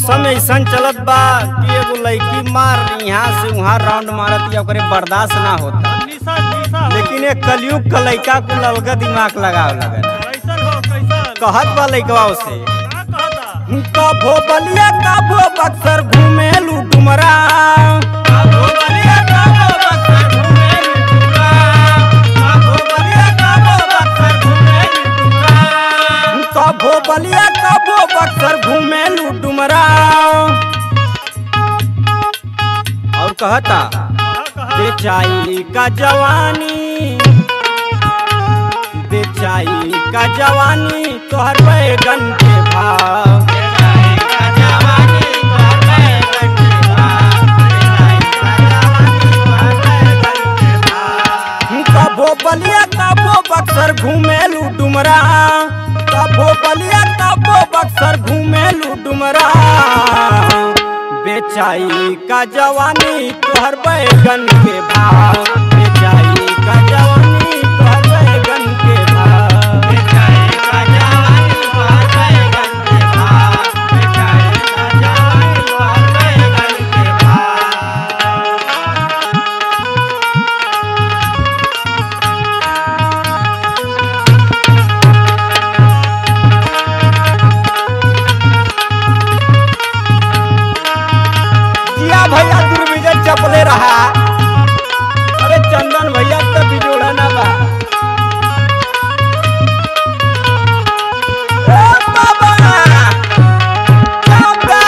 मौसम ऐसा चलत बा कि एगो लड़की मार यहाँ से वहाँ राउंड मारत या ओकरे बर्दाश्त ना होता निशा निशा लेकिन एक कलयुग का लड़का को ललका दिमाग लगाव लगल कैसन हो कैसन कहत बा लड़कवा से का कहता कभो बलिया कभो बक्सर घूमे लू डुमरा कभो बलिया कभो बक्सर घूमे लू डुमरा कभो बलिया कभो बक्सर घूमे लू डुमरा कभो बलिया कभो बक्सर घूमे लू डुमरा और कहता कहा कहा बेचाई का जवानी बेचाई का जवानी तोहर बैगन के भाव कभो बलिया कभो बक्सर घूमेलू डुमरा कभो बलिया कभो बक्सर घूमेलू डुमरा बेचाई का जवानी तोहर बैगन के भाव बेचाई का जवानी तोहर बैगन के भाव बेचाई का जवानी तोहर बैगन के भाव बेचाई का जवानी तोहर बैगन के भाव जिया भैया दुर्विजय चपले रहा अरे चंदन भैया तब भी जोड़ा ना बा ए बाबा! बाबा!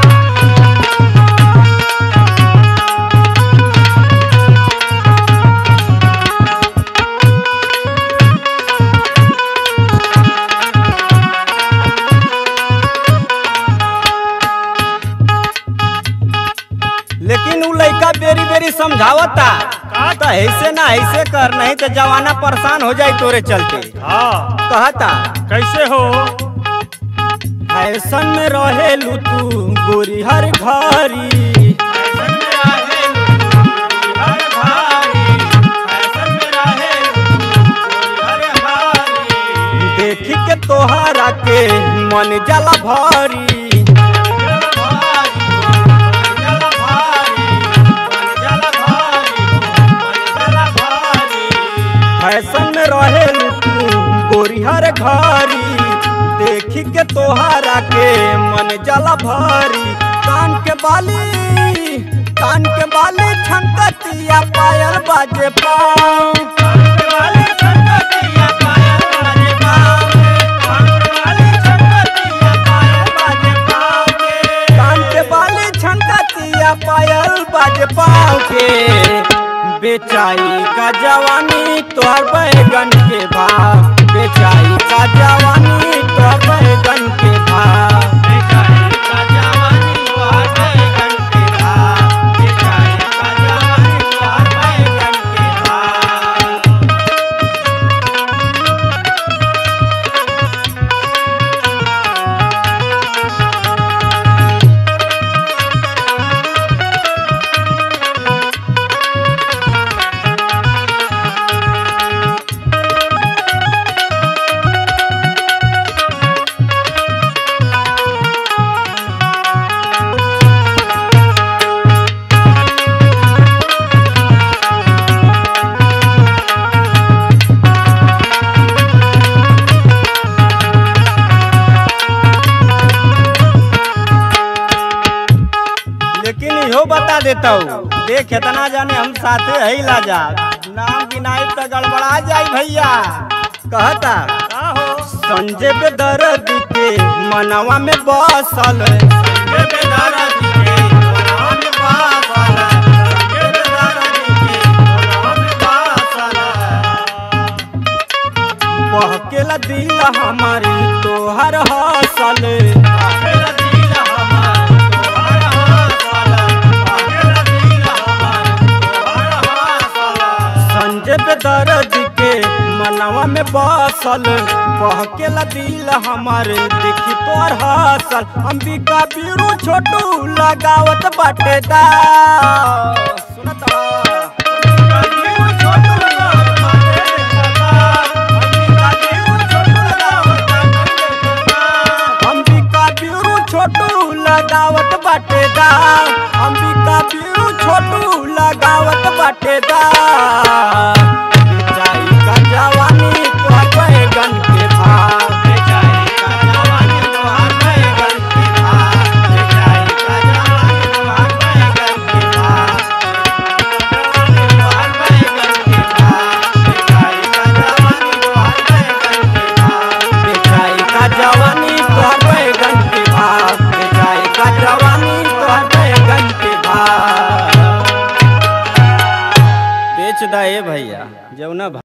लेकिन उ लड़का बेरी बेरी समझावता तो ऐसे ना ऐसे कर नहीं तो जवाना परेशान हो जाए तोरे चलते हाँ कहता कैसे हो ऐसन में रहेलू तू गोरी हर घरी देखी के तोहरा के मन जला भरी फैशन में रहेलू तू गोरी हर घरी देखी के तोहरा के मन जला भरी कान के बाली कान के बाली छंकतिया पायल बाजे पाँव कान के बाली छंकतिया पायल बाजे पाँव कान के बाली छंकतिया पायल बाजे पाँव के कान के बाली छंकतिया पायल बाजे पाँव के बेचाई का जवानी तोहर बैगन के भाव बेचाई का जवानी तोहर बैगन के भाव बेचाई का जवानी तोहर बैगन के भाव बेचाई का जवानी तोहर बैगन के भाव लेकिन इहो बता देता हूँ देख इतना जाने हम साथे है ला जा नाम गिनाई तो गड़बड़ा जाई भैया कहता का हो संजय पे दर्द के मनवा में बसल संजय पे दर्द के मनवा में बसल संजय पे दर्द के मनवा में बसल बहकेला दिल हमारी तोहर हसल बहकेला दिल हमारी तोहर हसल बहकेला दिल हमारी तोहर हसल संजय पे दर्द के मनवा में बसल बहकेला दिल हमारे देखी तोर हसल अंबिका बीरू छोटू लगावत बाटे दा सुनत बा? अंबिका बीरू छोटू लगावत बाटे दा। अंबिका बीरू छोटू लगावत बाटे दा। अंबिका बीरू छोटू लगावत बाटे दा अंबिका पीरू छोटू लगावत बाटे दा बेचाई का जवानी तोहर बैगन के भाव बेचाई का जवानी तोहर बैगन के भाव बेचाई का जवानी तोहर बैगन के भाव तोहर बैगन के भाव बेचाई का जवानी तोहर बैगन के भाव बेचाई का जवानी तोहर बैगन के भाव बेचाई का जवानी तोहर बैगन के भाव बेच दा ए भैया जौना